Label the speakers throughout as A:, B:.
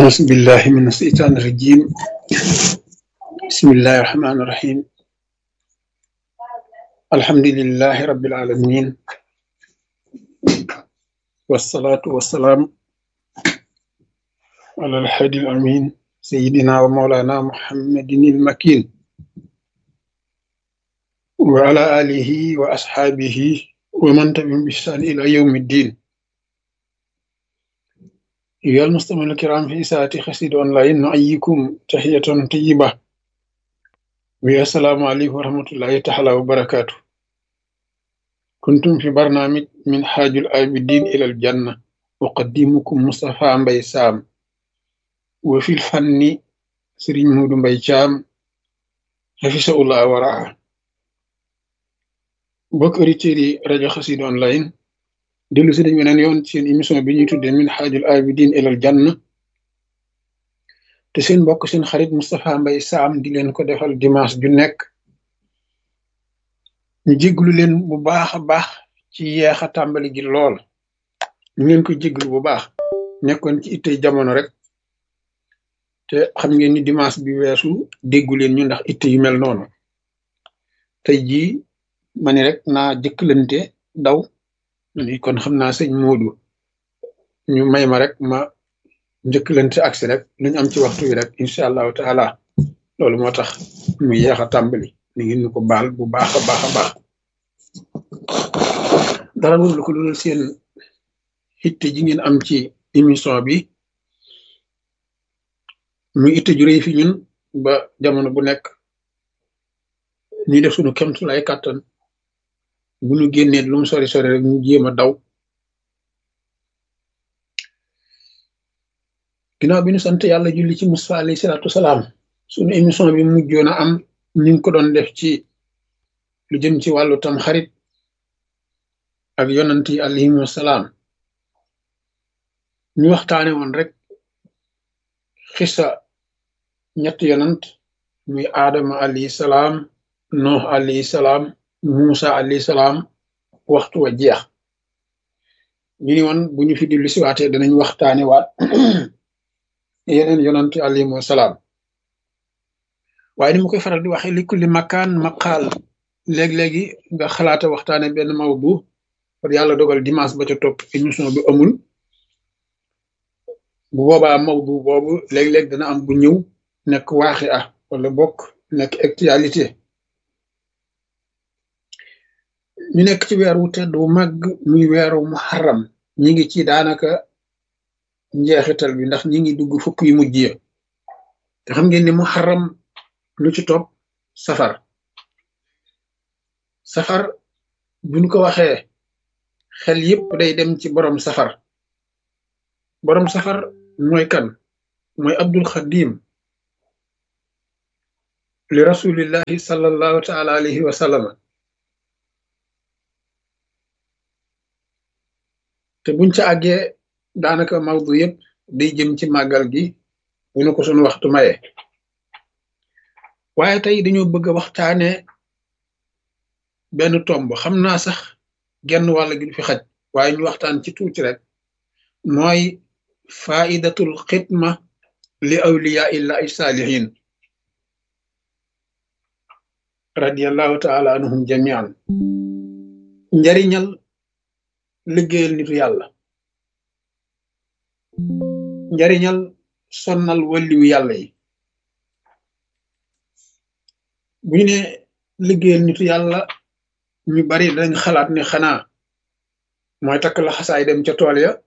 A: أعوذ بالله من الشيطان الرجيم بسم الله الرحمن الرحيم الحمد لله رب العالمين والصلاة والسلام على الحادي الأمين سيدنا ومولانا محمد المكين وعلى آله وأصحابه ومن تبعهم بإحسان إلى يوم الدين أيها المستمعون الكرام في إساءة خسيد أونلاين نحييكم تحية طيبة والسلام عليكم ورحمة الله تعالى وبركاته كنتم في برنامج من حاج العابدين إلى الجنة أقدمكم مصطفى مبي سام وفي الفن سرين مود مبي شام حفظه الله ورعاه bokk auditeurs yi rajo xasid online dellu si dañ weneen yoon seen émission bi ñuy tuddee min xaajul abidin ilal janna te seen mbokk seen xarit Moustapha Mbaye Sam di leen ko defal dimanche ju nekk ñu jéglu leen bu baax a baax ci yeex a tàmbali gi lool ñu leen ko jéglu bu baax nekkoon ci ittey jamono rek te xam ngeen ni dimanche bi weesu déggu leen ñu ndax itte yu mel noonu tey jii ma ni rek naa jëkkalante daw ni kon xam naa sëñ Moodu ñu may ma rek ma njëkkalante agsi rek lu ñu am ci waxtu wi rek incha allahu taala loolu moo tax mu yeex a tàmbali ni ngeen ñu ko baal bu baax a baax a baax dara lu ko dul seen itte ji ngeen am ci émission bi muy itte ju rëy fi ñun ba jamono bu nekk ñuy def suñu kemtu lay kàttan bu ñu génnee lu mu sori sori rek ñu jéem a daw ginnaaw bi ñu sant yàlla julli ci Musaa alayhi salaatu salaam suñu émission bi mujjoon a am ñu ngi ko doon def ci lu jëm ci wàllu tam xarit ak yonant yi alayhimu salaam ñu waxtaane woon rek xisa ñetti yonant muy aadama alayhi salaam noox alayhi salaam Musa alayhi salaam waxtu wa jeex ñu ni woon bu ñu fi dellu si waatee danañ waxtaane waat yeneen yonant alayhimu salaam waaye ni ma koy faral di waxee li kulli makaan maqaal léeg-léegi nga xalaata waxtaane benn mawdu par yàlla dogal dimanche ba ca topp émission bi amul bu boobaa mawdu boobu léeg-léeg dana am bu ñëw nekk waaxi ah wala bokk nekk actualité ñu nekk ci weer wu tedd wu màgg muy weeru muharram ñi ngi ci daanaka njeexital bi ndax ñi ngi dugg fukk yu mujj ya te xam ngeen ni muharram lu ci topp safar safar buñ ko waxee xel yépp day dem ci borom safar borom safar mooy kan mooy abdul xadim li rasulillahi sallallahu taala alayhi wa sallama te buñ ca àggee daanaka mawdu yëpp day jëm ci màggal gi bu nu ko sunu waxtu maye waaye tey dañoo bëgg a waxtaane benn tomb xam naa sax genn wàll gi du fi xaj waaye ñu waxtaan ci tuuti rek mooy faidatul xidma li awliya illahi saalihin radiallahu taala anhum jamian njariñal liggéeyal nitu yàlla njariñal sonnal walliwu yàlla yi bu ñu ne liggéeyal nitu yàlla ñu bari dañ xalaat ne xanaa mooy takk la xasaay dem ca tool ya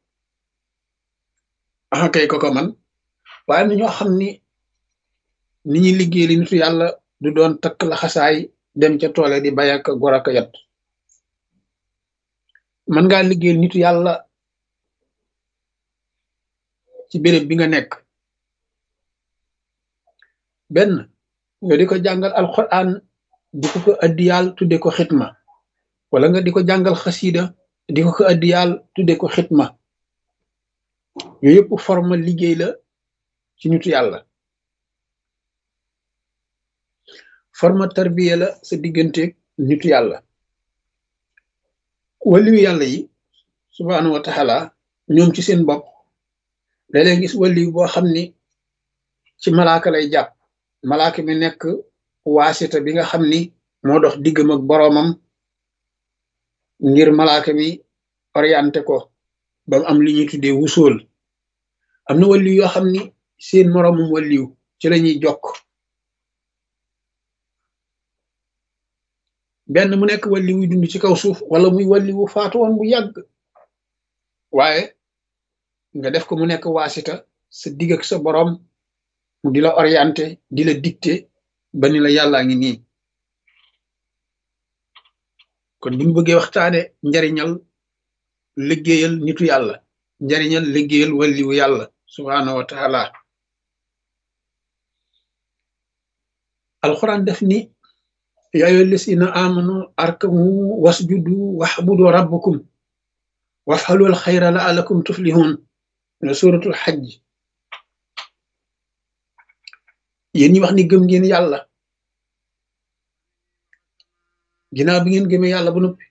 A: axa kay ko ko man waaye na ñoo xam ni ni ñuy liggéeyali nitu yàlla du doon takk la xasaay dem ca tool ya di bay ak gor ak yat mën ngaa liggéeyal nitu yàlla ci béréb bi nga nekk benn nga di ko jàngal alquran di ko ko addiyaal tudde ko xitma wala nga di ko jàngal xasida di ko ko addiyaal tudde ko xitma yooyu yëpp forme liggéey la ci nitu yàlla forme tarbiya la sa digganteeg nitu yàlla waliyu yàlla yi subhaanahu wa taala ñoom ci seen bopp léeg-léeg gis wàlli boo xam ni ci malaaka lay jàpp malaaka mi nekk waasita bi nga xam ni moo dox diggam ak boroomam ngir malaaka mi orienté ko ba mu am li ñuy tuddee wusool am na wàlliw yoo xam ni seen moroomum wàlliw ci la ñuy jokk benn mu nekk wàlli wuy dund ci kaw suuf wala muy wàlli wu faatu woon bu yàgg waaye nga def ko mu nekk waasita sa digg ak sa boroom mu di la orienté di la dicté ba ni la yàllaa ngi nii kon bu ñu bëggee waxtaane njariñal liggéeyal nitu yàlla njariñal liggéeyal wàlliwu yàlla subhaanahu wa taala alxuraan def ni yaa ayyuha llazina amanu arkamu wasjudu waxbudu rabbakum wafxalul xayra laalakum tuflihun ne suratul xajj yéen ñi wax ni gëm ngeen yàlla ginnaaw bi ngeen gëmee yàlla ba noppi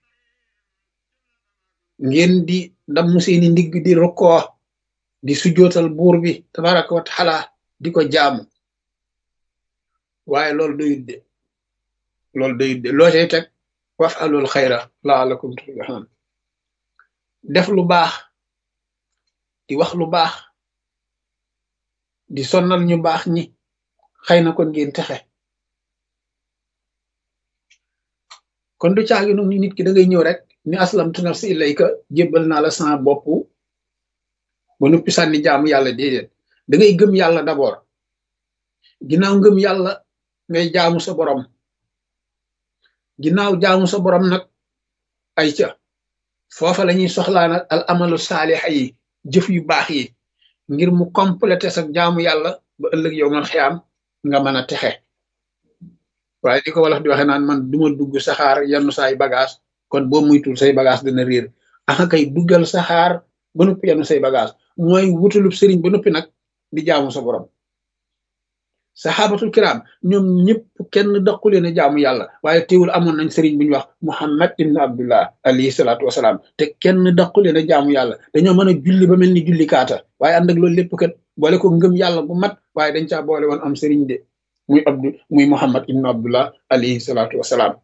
A: ngeen di damm seeni ndigg di rukkoo di sujootal buur bi tabaraka wa taala di ko jaamu waaye loolu doyut de loolu doyut de loo cay teg wafalul xayra laalakum tuflihun def lu baax di wax lu baax di sonnal ñu baax ñi xëy na kon ngeen texe kon du caagi nu ni nit ki da ngay ñëw rek ni aslamtu nafsi ilayka jébbal naa la sama bopp ba noppi sànni jaamu yàlla déedéet da ngay gëm yàlla d'abord ginnaaw ngëm yàlla ngay jaamu sa borom ginnaaw jaamu sa borom nag ay ca foofa la ñuy soxlaa nag al amalu saalixa yi jëf yu baax yi ngir mu complété sa jaamu yàlla ba ëllëg yow man xiyaam nga mën a texe waaye di ko wolof di waxe naan man duma dugg saxaar yannu saay bagage kon boo muytul say bagage dana réer axa kay duggal saxaar ba noppi yannu say bagage mooy wutalub sëriñ ba noppi nag di jaamu sa borom saxaabatul kiram ñoom ñëpp kenn daqule ne jaamu yàlla waaye teewul amoon nañ sëriñ bu ñu wax muhammad ibn abdullah alayhi salaatu wasalaam te kenn daqule ne jaamu yàlla dañoo mën a julli ba mel ni julli kaata waaye ànd ak loolu lépp kat boole ko ngëm yàlla bu mat waaye dañ caa boole woon am sëriñ de muy abdu muy muhammad ibn abdullah alayhi salaatu wasalaam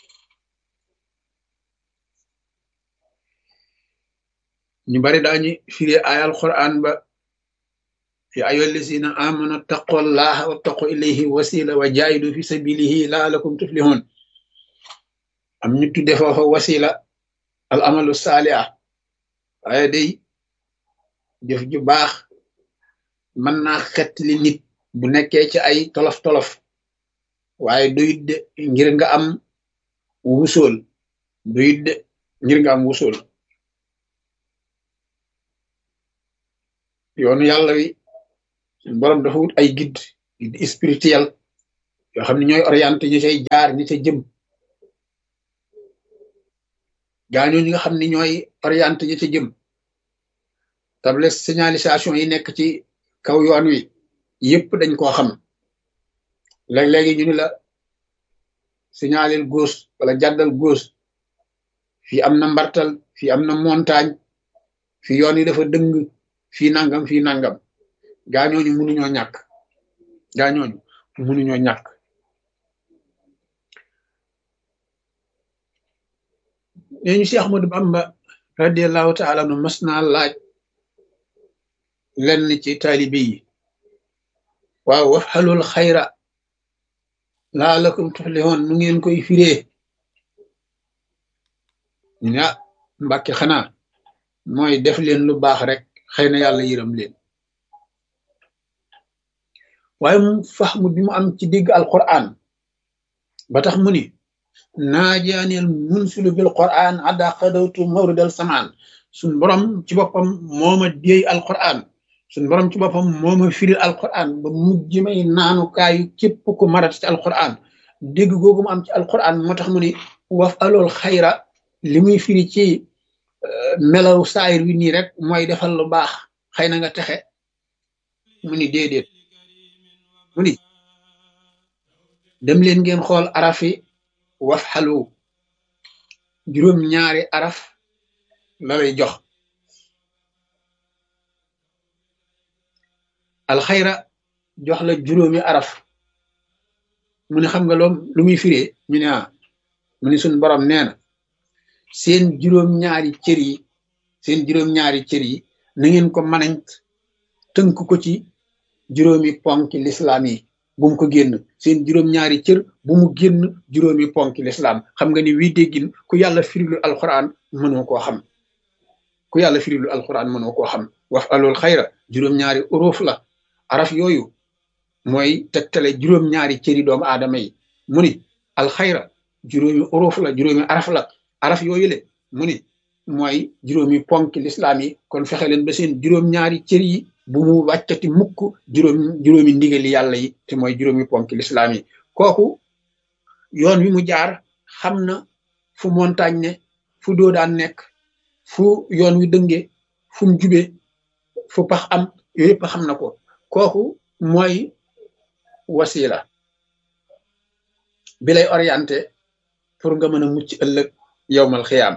A: ñu bari daañu firee ayal quran ba يا أيها الذين آمنوا اتقوا الله واتقوا إليه وسيلة وجاهدوا في سبيله لعلكم تفلحون am ñu tudde foofa wasila al amalu saaliha waaye day jëf ju baax mën naa xett li nit bu nekkee ci ay tolof tolof waaye doyut de ngir nga am wusool doyut de ngir nga am wusool yoonu yàlla wi borom dafa wut ay guide guide spirituel yoo xam ne ñooy orienté ñu cay jaar ñi ca jëm gaañoo ñi nga xam ne ñooy orienté ñi ca jëm table signalisation yi nekk ci kaw yoon wi yëpp dañ koo xam léeg-léegi ñu ni la signalel gauche wala jàddal gauche fii am na mbartal fii am na montagne fii yoon yi dafa dëng fii nangam fii nangam gaañooñu mënuñoo ñàkk gaañooñu mënuñoo ñàkk nee ñu si Ahmadu Bamba radiallahu taala nu mas naa laaj lenn ci taalibe yi waaw wax xalul xayra laalakum tuflihun nu ngeen koy firee ñu ne ah mbàkke xanaa mooy def leen lu baax rek xëy na yàlla yërëm leen waaye mu faxmu bi mu am ci digg alquran ba tax mu ni naajaaneel munsilu bil quran adda xadawtu mawridal samaan suñ borom ci boppam mooma déey alquran suñ borom ci boppam mooma firil alquran ba mujj may naanukaayu képp ku marat ci alquran dégg googu mu am ci alquran moo tax mu ni waf alool xayra li muy firi ci melaw saayir wi nii rek mooy defal lu baax xëy na nga texe mu ni déedéet mu ni dem leen ngeen xool arafi waf xalu juróom ñaari araf la lay jox alxayra jox la juróomi araf mu ne xam nga loom lu muy firee ñu ne ah mu ne suñ borom nee na seen juróom-ñaari cër yi seen juróom-ñaari cër yi na ngeen ko manañ tënk ko ci juróomi ponki lislaam yi bu mu ko génn seen juróom-ñaari cër bu mu génn juróomi ponki lislaam xam nga ni wii déggin ku yàlla firilu alquran mënoo koo xam ku yàlla firilu alquran mënoo koo xam wax alul xayra juróom-ñaari uruuf la araf yooyu mooy tegtale juróom-ñaari cëri doomu aadama yi mu ni alxayra juróomi uruuf la juróomi araf la araf yooyu le mu ni mooy juróomi ponki lislaam yi kon fexe leen ba seen juróom-ñaari cër yi bu mu wàccati mukk juróom juróomi ndigali yàlla yi te mooy juróomi ponki lislaam yi kooku yoon wi mu jaar xam na fu montagne ne fu doo daan nekk fu yoon wi dënge fu mu jube fu pax am yooyu yëpp xam na ko kooku mooy wasila bi lay orienté pour nga mën a mucc ëllëg yowmal xiyaam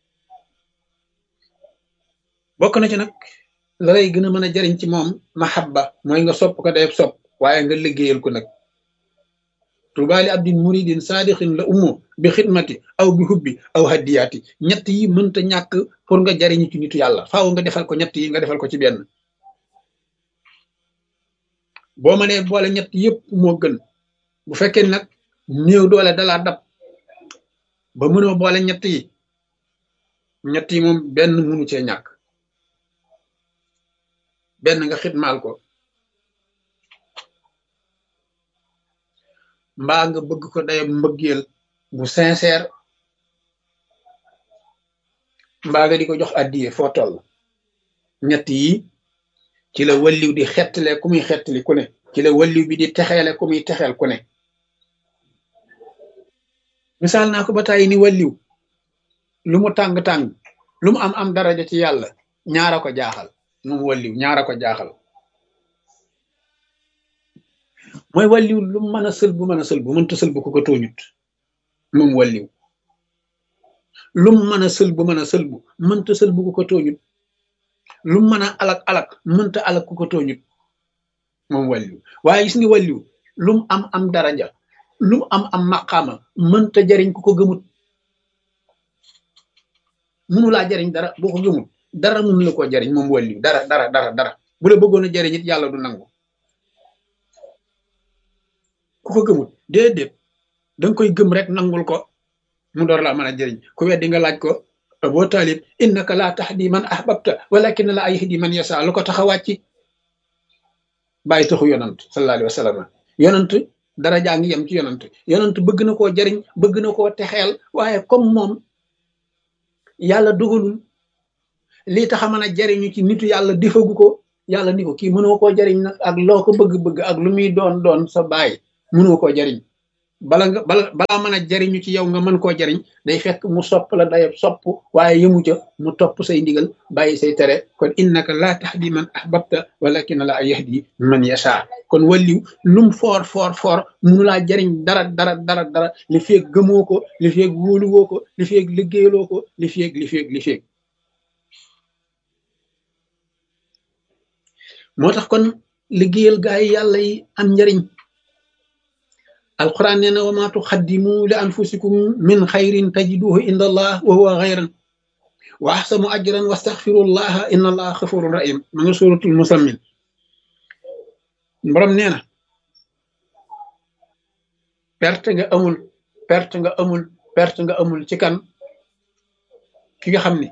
A: bokk na ci nag la lay gën a mën a jariñ ci moom mahabba mooy nga sopp ko day sopp waaye nga liggéeyal ko nag tubaali abdin muridin saadixin la ummu bi xidmati aw bi hubbi aw haddiyaati ñett yi mënta ñàkk pour nga jariñu ci nitu yàlla faaw nga defal ko ñett yi nga defal ko ci benn boo mënee boole ñett yëpp moo gën bu fekkee nag néew doole dalaa dab ba mënoo boole ñett yi ñett yi moom benn mënu cee ñàkk benn nga xitmaal ko mbaa nga bëgg ko day mbëggeel bu sincère mbaa nga di ko jox addiye foo toll ñett yi ci la walliw di xettale ku muy xettali ku ne ci la walliw bi di texeele ku muy texeel ku ne misaal naa ko ba tàyyi ni walliw lu mu tàng-tàng lu mu am am daraja ci yàlla ñaara ko jaaxal moom walliw ñaara ko jaaxal mooy walliw lu mën a sël bu mën a sël bu mënta sël bu ko ko tooñut moom walliw lu mën a sël bu mën a sël bu mënta sël bu ko ko tooñut lu mën a alak alak mënta alak ku ko tooñut moom walliw waaye gis nga walliw lu mu am am daraja lu mu am am maqaama mënta jariñ ku ko gëmut munu laa jariñ dara boo ko gëmut dara munu la koo jariñ moom walliw dara dara dara dara bu la bëggoon a jariñ it yàlla du nangu ku ko gëmut déedéet danga koy gëm rek nangul ko mu door laa mën a jëriñ ku weddi nga laaj ko boo taalib innaka laa tahdi man ahbabta walakin la yahdi man yasa lu ko tax a wàcc bàyyi taxu yonant sallallahu alayhi wa sallam yonant dara jaa ngi yem ci yonant yonant bëgg na koo jëriñ bëgg na koo texeel waaye comme moom yàlla dogalul lii tax a mën a jëriñu ci nitu yàlla defagu ko yàlla ni ko kii mënoo koo jëriñ nag ak loo ko bëgg-bëgg ak lu muy doon doon sa baay mënoo koo jëriñ bala nga bala balaa mën a jariñu ci yow nga mën koo jariñ day fekk mu sopp la day sopp waaye yëmu ca mu topp say ndigal bàyyi say tere kon innaka laa tahdi man ahbabta walakin la yahdi man yasha kon walliw lum foor foor foor munu laa jariñ dara dara dara dara li feeg gëmoo ko li feeg wóoluwoo ko li feeg liggéeyaloo ko li feeg li feeg li feeg moo tax kon liggéeyal gaa yi yàlla yi am njariñ alquran nee na wa ma tuqaddimu li anfusikum min xayrin tajiduhu inda allah wa huwa xayran wa axsanu ajran wastaxfirullaha inna allaha xafurun rahim ma nga suratul musammin borom nee na perte nga amul perte nga amul perte nga amul ci kan ki nga xam ni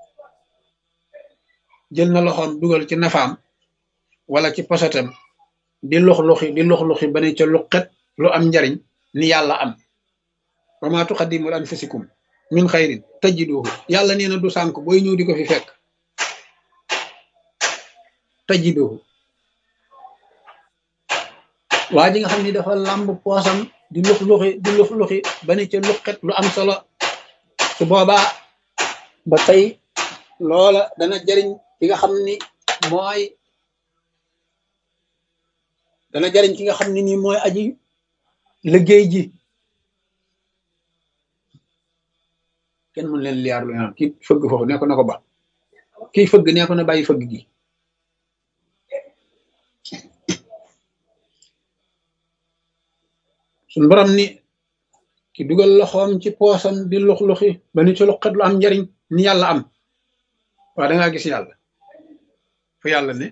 A: jël na loxoom dugal ci nafaam wala ci posatam di lox loxi di lox loxi ba ne ca luqet lu am njariñ ni yàlla am wa ma tuqaddimu li anfusikum min xayrin tajiduhu yàlla nee na du sànk booy ñëw di ko fi fekk tajiduhu waa ji nga xam ni dafa làmb poosam di lux luxi di lux luxi ba ne ca luqet lu am solo su boobaa ba tey loola dana jariñ ki nga xam ni mooy dana jariñ ki nga xam ne nii mooy aji liggéey ji kenn mën leen liyaar lu ñaan kii fëgg foofu nee ko na ko ba kii fëgg nee ko na bàyyi fëgg gi suñ borom ni ki dugal loxoom ci poosam di lux-luxi ba ni ci luqat lu am njariñ ni yàlla am waaw dangaa gis yàlla fu yàlla ne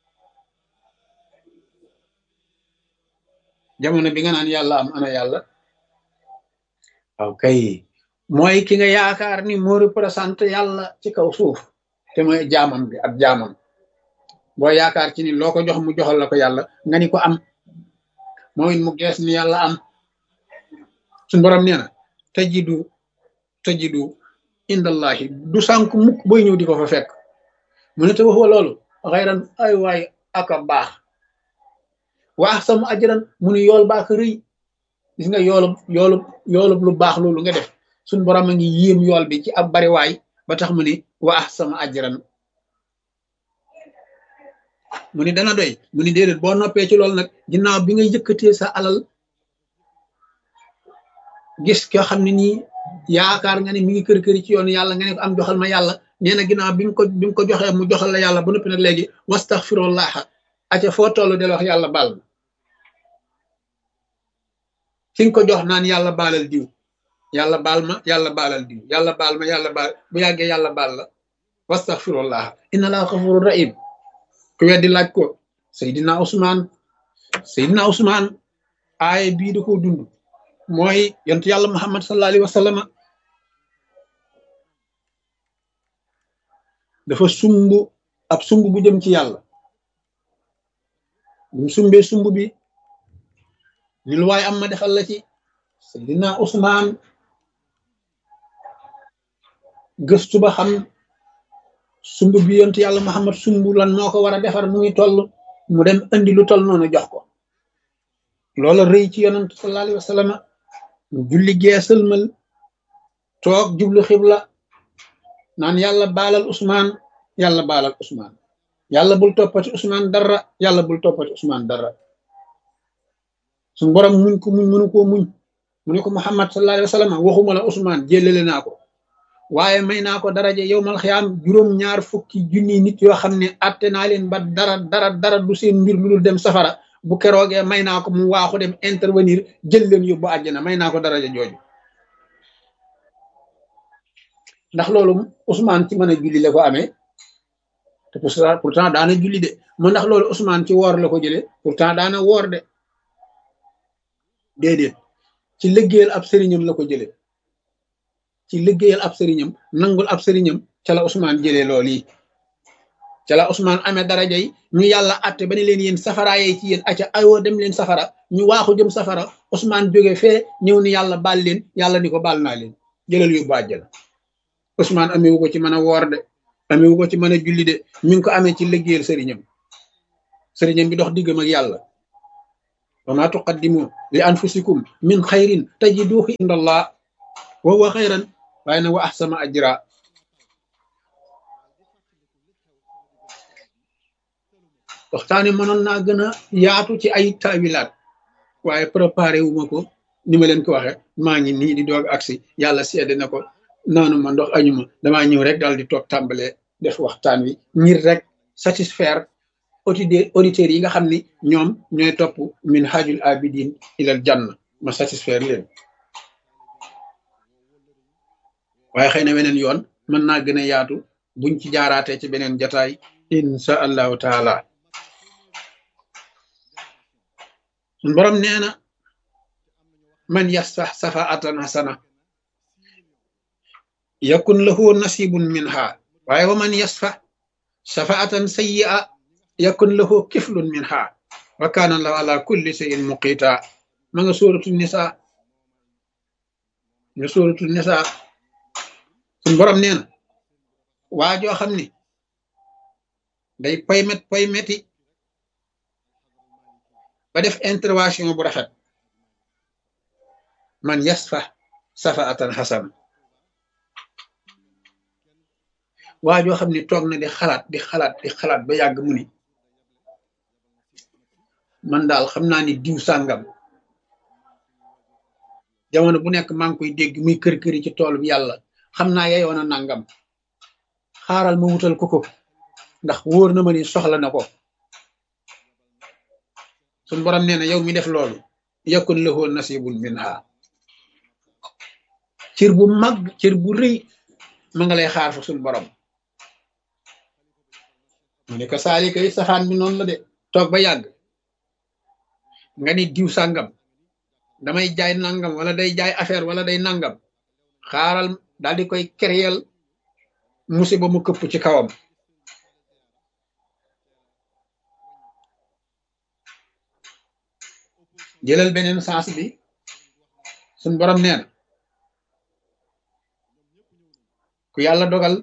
A: jamono bi nga naan yàlla am ana yàlla waaw kay mooy ki nga yaakaar ni moo représenté yàlla ci kaw suuf te mooy jaamam bi ak jaamam boo yaakaar ci ni loo ko jox mu joxal la ko yàlla nga ni ko am mooy mu gees ni yàlla am suñ borom nee na tajidu tajidu indallahi du sànk mukk booy ñëw di ko fa fekk mu ne te waxwa loolu xayran ay waay aka baax waax sama ajaran mu ne yool baa ko rëy gis nga yoolub yoolub yoolub lu baax loolu nga def suñ borom a ngi yéem yool bi ci ab bariwaay ba tax mu ni waax sama ajaran mu ni dana doy mu ni déedéet boo noppee ci loolu nag ginnaaw bi nga yëkkatee sa alal gis koo xam ne nii yaakaar nga ne mi ngi kër këri ci yoon yàlla nga ne ko am joxal ma yàlla nee na ginnaaw bi nga ko bi nga ko joxee mu joxal la yàlla ba noppi nag léegi wastaxfirullah aca foo toll del wax yàlla baal ma fi nga ko jox naan yàlla baalal diw yàlla baal ma yàlla baalal diw yàlla baal ma yàlla baal bu yàggee yàlla baal la wastaxfirullah inna laa xafuru rahim ku weddi laaj ko Seydina Ousmane Seydina Ousmane aaye bii da koo dund mooy yontu yàlla Muhammad sallallahu alayhi wa sallam dafa sumb ab sumb bu jëm ci yàlla bu sumbee sumb bi ni lu waay am ma defal la ci Seydina Ousmane gëstu ba xam sumb bi yontu yàlla Muhammad sumb lan moo ko war a defar mu ngi toll mu dem andi lu toll noonu jox ko loola rëy ci yonent sallallahu alayhi wa sallam julli geesalmal toog jublu xibla naan yàlla baalal Ousmane yàlla baalal Ousmane yàlla bul toppati Ousmane dara yàlla bul toppati Ousmane dara suñu borom muñ ko muñ mënu koo muñ mu ne ko Muhammad sallallahu alayhi wa sallam waxuma la Ousmane jëlale naa ko waaye may naa ko daraja yowmal xiyaam juróom-ñaar fukki junni nit yoo xam ne atte naa leen ba dara dara dara du seen mbir lu dul dem safara bu keroogee may naa ko mu waaxu dem intervenir jël leen yóbbu àjjana may naa ko daraja jooju ndax loolu Ousmane ci mën a julli la ko amee te pourtant daana julli de mu ndax loolu Ousmane ci woor la ko jëlee pourtant daana woor de déedéet ci liggéeyal ab sëriñam la ko jëlee ci liggéeyal ab sëriñam nangul ab sëriñam ca la Ousmane jëlee loolu yi ca la Ousmane amee daraja yi ñu yàlla atte ba ne leen yéen safara yee ci yéen acca ayoo dem leen safara ñu waaxu jëm safara Ousmane jóge fee ñëw ni yàlla baal leen yàlla ni ko baal naa leen jëlal yóbbu àjjana Ousmane amewu ko ci mën a woor de amewu ko ci mën a julli de mi ngi ko amee ci liggéeyal sëriñam sëriñam bi dox diggam ak yàlla wa ma tuqaddimu li anfusikum min xayrin tajiduhu inda allah wa huwa xayran waaye nag wa ahsama ajra waxtaane mënoon naa gën a yaatu ci ay taawilaat waaye préparé wu ma ko ni ma leen ko waxe maa ngi nii di doog agsi yàlla seede na ko naanu ma ndox añu ma damaa ñëw rek daal di toog tàmbale def waxtaan wi ngir rek satisfaire auditeurs yi nga xam ni ñoom ñooy topp min hajul abidin ilal janna ma satisfaire leen waaye xëy na weneen yoon mën naa gën a yaatu buñ ci jaaraatee ci beneen jataay insha allahu taala sun borom nee na man yasfax safaatan hasana yakun lahu nasibun minha waaye wa man yasfax safaatan sayyi'a yakun lahu kiflun minha wa kana allahu ala kulli shay'in muqita ma nga sóoratu nisa nga sóoratu nisa sun borom nee na waa joo xam ni day paymet paymeti ba def intervention bu rafet man yasfa safaatan xasan waa joo xam ni toog na di xalaat di xalaat di xalaat ba yàgg mu ni man daal xam naa ni diw sàngam jamono bu nekk maa ngi koy dégg muy kër këri ci tool bi yàlla xam naa yeyoon a nangam xaaral ma wutal ko ko ndax wóor na ma ni soxla na ko suñ borom nee na yow mi def loolu yakun lahu nasibun minha cër bu mag cër bu rëy ma nga lay xaar fa suñ borom mu ne ko saali kay safaan bi noonu la de toog ba yàgg nga ni diw sàngam damay jaay nangam wala day jaay affaire wala day nangam xaaral daal di koy kéréel musiba mu këpp ci kawam jëlal beneen sens bi suñ borom nee na ku yàlla dogal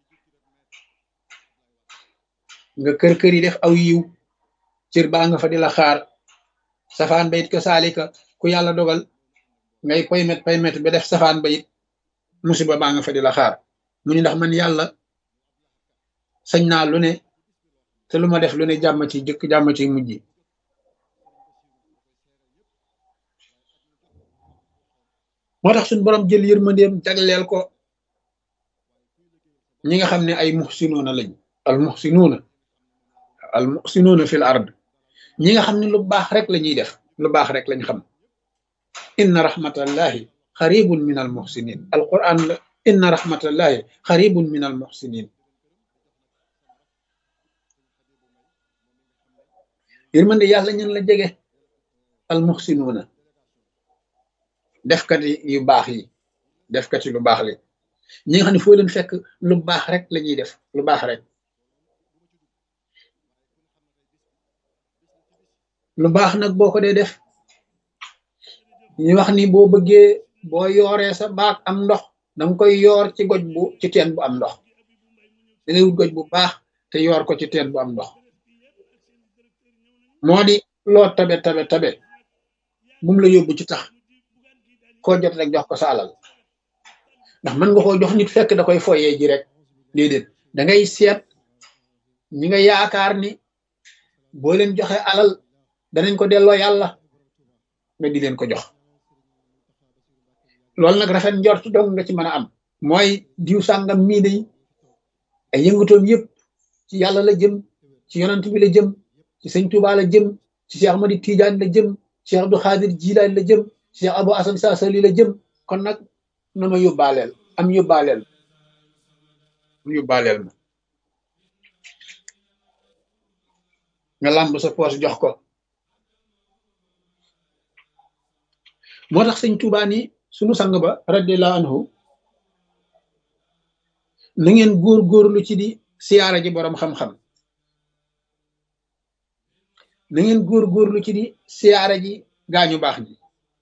A: nga kër kër yi def aw yiw cër baa nga fa di la xaar safaan ba it ko saalika ku yàlla dogal ngay paymet paymet ba def safaan ba it musiba baa nga fa di la xaar mu ni ndax man yàlla sañ naa lu ne te lu ma def lu ne jàmm ci jëkk jàmm ci mujj moo tax suñ borom jël yërmandeem jagleel ko ñi nga xam ne ay muxsinuuna lañ al muxsinuuna al muxsinuuna fil ard ñi nga xam ne lu baax rek la ñuy def lu baax rek lañ xam inna rahmatallahi xaribun min al muxsinin al quran la inna rahmatallahi xaribun min al muxsinin yërmande yàlla ñun la jege al muxsinuuna defkati yu baax yi defkati lu baax li ñi nga xam ne foo leen fekk lu baax rek la ñuy def lu baax rek lu baax nag boo ko dee def ñu wax ni boo bëggee boo yooree sa baag am ndox danga koy yoor ci goj bu ci teen bu am ndox da ngay wut goj bu baax te yoor ko ci teen bu am ndox moo di loo tabe tabe tabe bum la yóbbu ci tax koo jot rek jox ko sa alal ndax mën nga koo jox nit fekk da koy foyee ji rek déedéet da ngay seet ñi nga yaakaar ni boo leen joxe alal danañ ko delloo yàlla nga di leen ko jox loolu nag rafet njort dong nga ci mën a am mooy diw sàngam mii day ay yëngatoom yëpp ci yàlla la jëm ci yonant bi la jëm ci sëñ Tuubaa la jëm ci Cheikh Ahmadi Tidiane la jëm Cheikh Abdou Khadir Jilaani la jëm Cheikh Abou Asan Saasali la jëm kon nag na ma yóbbaaleel am yóbbaaleel am yóbbaaleel ma nga làmb sa poos jox ko moo tax sëñ Tuubaa ni sunu sang ba radiallahu anhu na ngeen góor-góorlu ci di siyaara ji boroom xam-xam na ngeen góor-góorlu ci di siyaara ji gaañu baax ji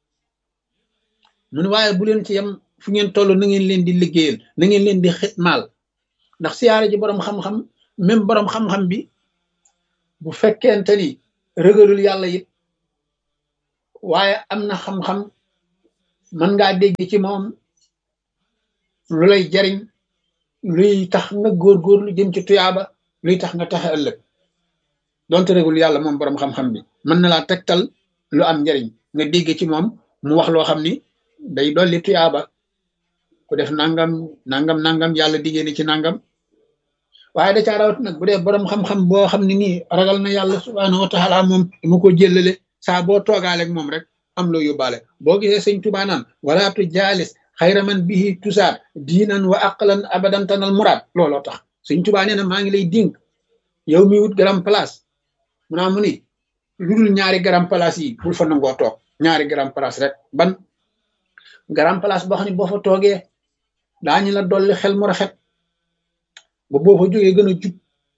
A: mun waaye bu leen ci yem fu ngeen toll na ngeen leen di liggéeyal na ngeen leen di xitmaal ndax siyaara ji boroom xam-xam même boroom xam-xam bi bu fekkente ni rëgalul yàlla it waaye am na xam-xam mën ngaa dégg ci moom lu lay jariñ luy tax nga góorgóorlu jëm ci tuyaaba luy tax nga taxe ëllëg donte rëgul yàlla moom boroom xam-xam bi mën na laa tegtal lu am njariñ nga dégg ci moom mu wax loo xam ni day dolli tuyaaba ku def nangam nangam nangam yàlla diggée ni ci nangam waaye da caa rawat nag bu dee boroom xam-xam boo xam ne nii ragal na yàlla subhaanahu wa taala moom dama ko jëllale saa boo toogaaleeg moom rek am loo yóbbaale boo gisee sëñ Tuubaa naan wala tu jaalis xayra man bihi tusaat diinan wa aqlan abadan tanal muraad looloo tax sëñ Tuubaa nee na maa ngi lay dénk yow mi wut garam place mu naa mu ni lu dul ñaari garam place yi bul fa nangoo toog ñaari garam place rek ban garam place boo xam ne boo fa toogee daañu la dolli xel mu rafet ba boo fa jógee gën a jub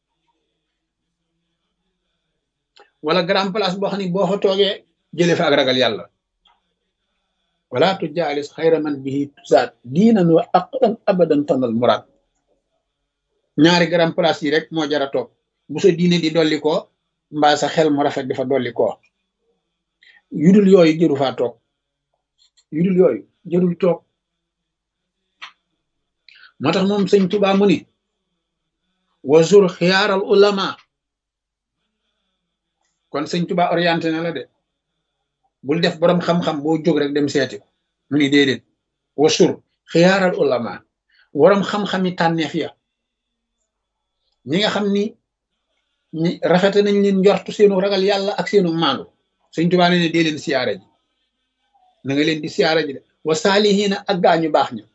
A: wala grand place boo xam ne boo fa toogee jëlee fa ak ragal yàlla wala tu jaalis xayra man bihi tusaat diinan wa aqlan abadan tanal muraad ñaari grand place yi rek moo jara toog bu sa diine di dolli ko mbaa sa xel mu rafet di fa dolli ko yudul yooyu jëru faa toog yudul yooyu jërul toog moo tax moom sëñ Tuubaa mu ni wazur xiyaaral ulama kon sëñ Tuba orienté na la de bul def borom xam-xam boo jóg rek dem seeti ko mu ni déedéet wasur xiyaaral ulama borom xam-xami tànneef ya ñi nga xam ni ñi rafete nañ leen njortu seenu ragal yàlla ak seenu maandu sëñ Tuba ne ne dee leen siyaare ji na nga leen di siyaara ji de wa saalihiina ak gaañu baax ña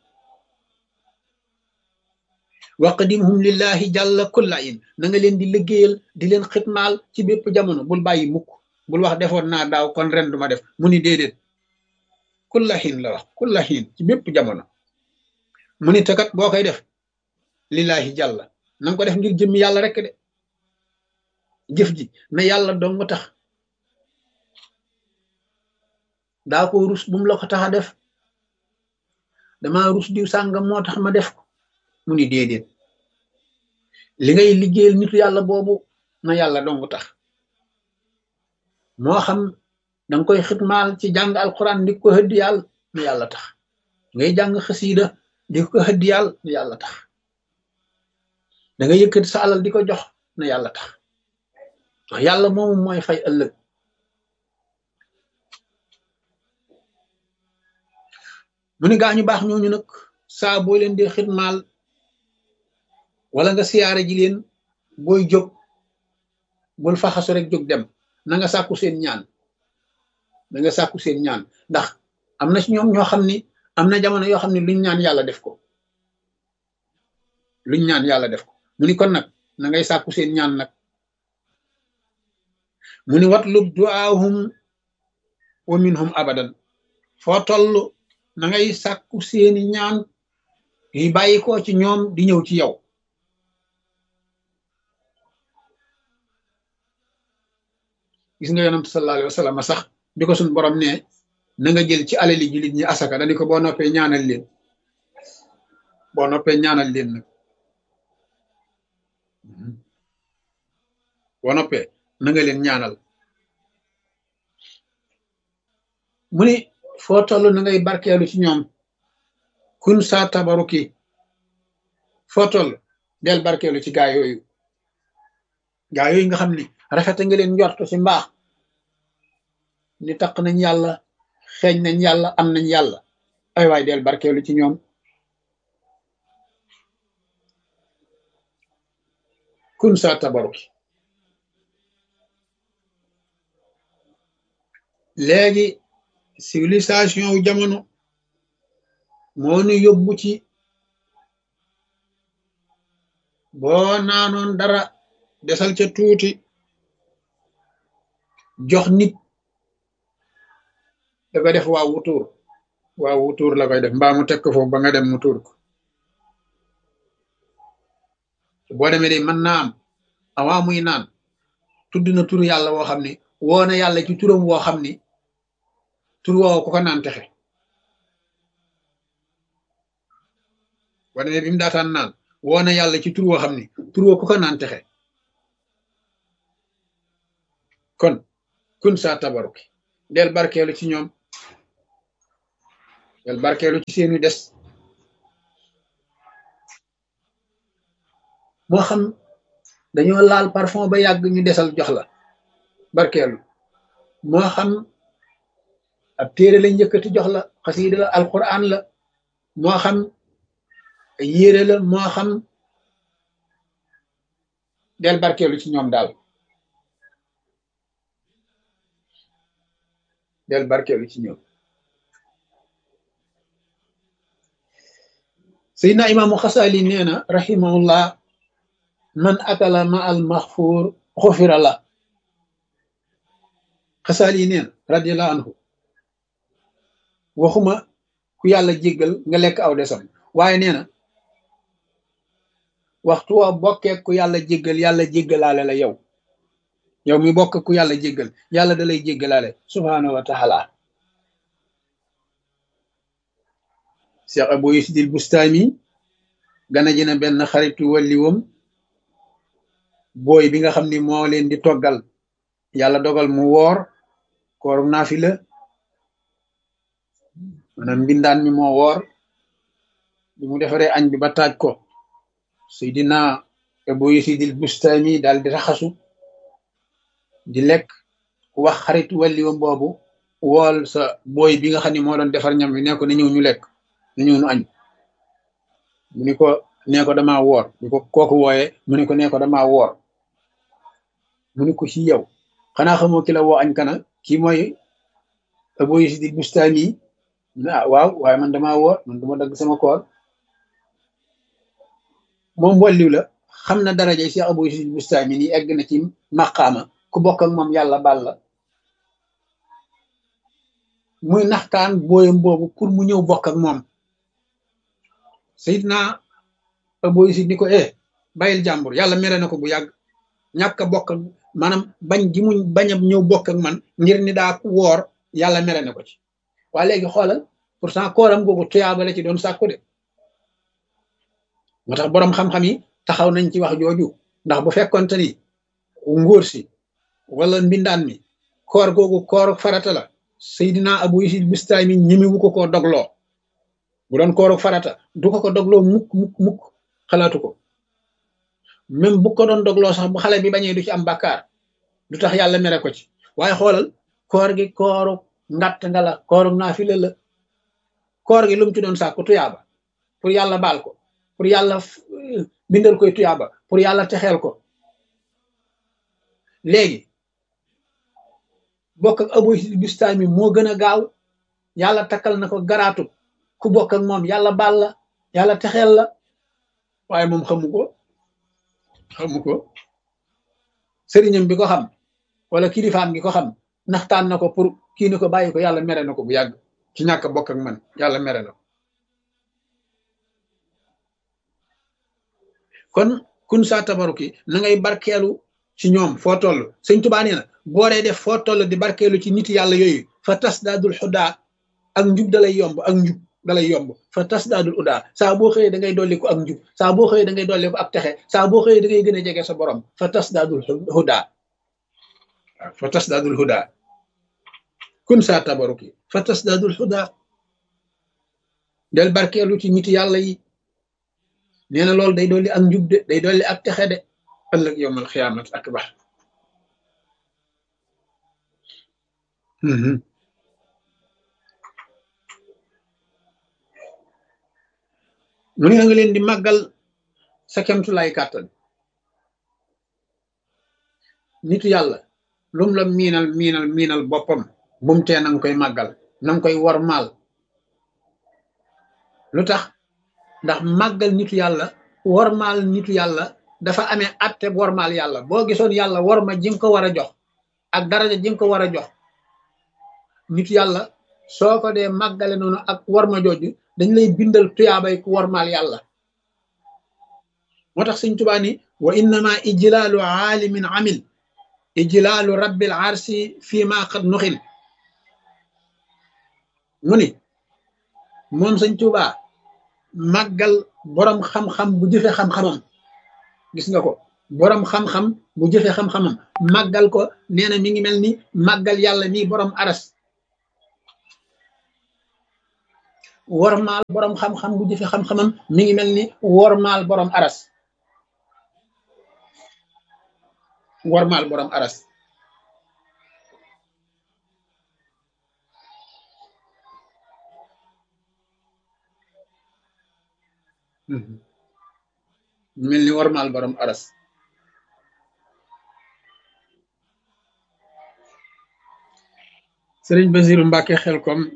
A: waqdimhum lillahi jàlla kulla in na nga leen di liggéeyal di leen xitmaal ci bépp jamono bul bàyyi mukk bul wax defoon naa daaw kon ren duma def mu ni déedéet kulla xiin la wax kulla xiin ci bépp jamono mu ni takat boo koy def lillahi jàlla na nga ko def ngir jëmmi yàlla rek de jëf ji na yàlla dong tax daa ko rus bu mu la ko tax a def dama rus diw sàngam moo tax ma def ko mu ni déedéet li ngay liggéeyal nitu yàlla boobu na yàlla dong tax moo xam danga koy xitmaal ci jàng alquran di ko hëddi yàlla na yàlla tax ngay jàng xasiida di ko hëddi yàlla na yàlla tax da nga yëkkati sa alal di ko jox na yàlla tax ndax yàlla moomu mooy fay ëllëg mu ni gaañu baax ñooñu nag saa boo leen dee xitmaal wala nga siyaare ji leen booy jóg bul faxasu rek jóg dem na nga sàkku seen ñaan na nga sàkku seen ñaan ndax am na ci ñoom ñoo xam ni am na jamono yoo xam ne luñ ñaan yàlla def ko luñ ñaan yàlla def ko mu ni kon nag na ngay sàkku seen ñaan nag mu ni watlub duaahum wa minhum abadan foo toll na ngay sàkku seeni ñaan yi bàyyi ko ci ñoom di ñëw ci yow gis nga yonent sallallahu alayhi wa sallam sax bi ko suñ borom ne na nga jël ci alali jullit ñi asaka dani ko boo noppee ñaanal leen boo noppee ñaanal leen nag boo noppee na nga leen ñaanal mu ni foo toll na ngay barkeelu ci ñoom kun saa tabaruki foo toll del barkeelu ci gaa yooyu gaa yooyu nga xam ni rafete nga leen njort ci mbaax ni taq nañ yàlla xeeñ nañ yàlla am nañ yàlla ay waay del barkeelu ci ñoom kun saa tabaruki léegi civilisation wu jamono moo nu yóbbu ci boo naanoon dara desal ca tuuti jox nit da koy def waa wutuur waa wutuur la koy def mbaa mu teg ko foofu ba nga dem mu tuur ko boo demee de mën naa am awaa muy naan tudd na turu yàlla woo xam ni woo na yàlla ci turam woo xam ni tur woowu ku ko naan texe boo demee bi mu daataan naan woo na yàlla ci tur woo xam ni tur woo ku ko naan texe kon kun saa tabaruki del barkeelu ci ñoom del barkeelu ci seenu des moo xam dañoo laal parfum ba yàgg ñu desal jox la barkeelu moo xam ab téere lañ njëkkati jox la xasiida la alquran la moo xam yére la moo xam del barkeelu ci ñoom daal del barkeelu ci ñoom seydna imaamu xasali nee na rahimahullah man akala ma al maxfuur xufira la xasali nee na radiallahu anhu waxuma ku yàlla jéggal nga lekk aw desam waaye nee na waxtu wa bokkee ku yàlla jéggal yàlla jéggalaale la yow yow mi bokk ku yàlla jéggal yàlla da lay jéggalaale subhaanahu wa taala cheikh abu yusidil bustaami gana ji na benn xaritu walliwam booy bi nga xam ni moo leen di toggal yàlla dogal mu woor kooru naafila maanaam mbindaan mi moo woor bi mu defaree añ bi ba taaj ko seydina abu yusidil bustaami daal di raxasu di lekk wax xarit walliwam boobu wool sa booy bi nga xam ne moo doon defar ñam wi ne ko na ñëw ñu lekk na ñëw ñu añ mu ni ko nee ko dama woor ñu ko kooku wooye mu ni ko nee ko dama woor mu ni ko ci yow xanaa xamoo ki la woo añ kana kii mooy Abu Yazid al-Bustami ah waaw waaye man damaa woor man duma dagg sama koor moom walliw la xam na daraja Cheikh Abu Yazid al-Bustami nii egg na ci maqaama ku bokk ak moom yàlla baal la muy naxtaan booyam boobu pour mu ñëw bokk ak moom Seydina Abu Yazid ni ko eh bàyyil jàmbur yàlla mere na ko bu yàgg ñàkk a bokk maanaam bañ gi muñ bañ a ñëw bokk ak man ngir ni daa woor yàlla mere na ko ci waa léegi xoolal pourtant kooram googu tuyaaba la ci doon sàkku de moo tax boroom xam-xam yi taxaw nañ ci wax jooju ndax bu fekkonte ni ngóor si wala mbindaan mi koor googu koor farata la Seydina Abu Yazid Bustami ñimiwu ko koo dogloo bu doon kooru farata du ko ko dogloo mukk mukk mukk xalaatu ko même bu ko doon dogloo sax bu xale bi bañee du ci am bàkkaar du tax yàlla mere ko ci waaye xoolal koor gi kooru ngatt nga la kooru naafila la koor gi lu mu ci doon sàkku tuyaaba pour yàlla baal ko pour yàlla bindal koy tuyaaba pour yàlla texeel ko léegi bokk ak Abu Yazid Bustami moo gën a gaaw yàlla takkal na ko garaatu ku bokk ak moom yàlla baal la yàlla texeel la waaye moom xamu ko xamu ko sëriñam bi ko xam wala kilifaam gi ko xam naxtaan na ko pour kii ni ko bàyyi ko yàlla mere na ko bu yàgg ci ñàkk bokk ak man yàlla mere na ko kon kun saa tabaruki na ngay barkeelu ci ñoom foo toll sëñ Tuubaa nee na boo dee def foo toll di barkeelu ci nit yàlla yooyu fa tas daadul xudaa ak njub dalay yomb ak njub dalay yomb fa tas daadul udaa saa boo xëyee da ngay dolli ko ak njub saa boo xëyee da ngay dolli ko ak texe saa boo xëyee da ngay gën a jege sa borom fa tas daadul hudaa waaw fa tas daadul hudaa kun saa tabaruki fa tas daadul hudaa del barkeelu ci nit yàlla yi nee na loolu day dolli ak njub de day dolli ak texe de ëllëg yowmal xiyaamat akbar mu ne nga leen di màggal sa kemtulaay kàttan nitu yàlla lum la miinal miinal miinal boppam bum tee nanga koy màggal nanga koy wormaal lu tax ndax màggal nitu yàlla wormaal nitu yàlla dafa amee atte wormaal yàlla boo gisoon yàlla worma ji nga ko war a jox ak daraja ji nga ko war a jox nitu yàlla soo ko dee màggale noonu ak worma jooju dañ lay bindal tuyaabay ku wormaal yàlla moo tax sëñ Tuubaa ni wa innama ijlaalu aalimin amil ijlaalu rabbil arsi fii ma qad nuxil mu ni moom sëñ Tuubaa màggal boroom xam-xam bu jëfe xam-xamam gis nga ko boroom xam-xam bu jëfe xam-xamam màggal ko nee na mi ngi mel ni màggal yàlla nii boroom aras wormaal boroom xam-xam bu jëfe xam-xamam mi ngi mel ni wormaal boroom aras wormaal boroom aras mel ni wormaal boroom aras sëriñ Basiru Mbàkke xel kom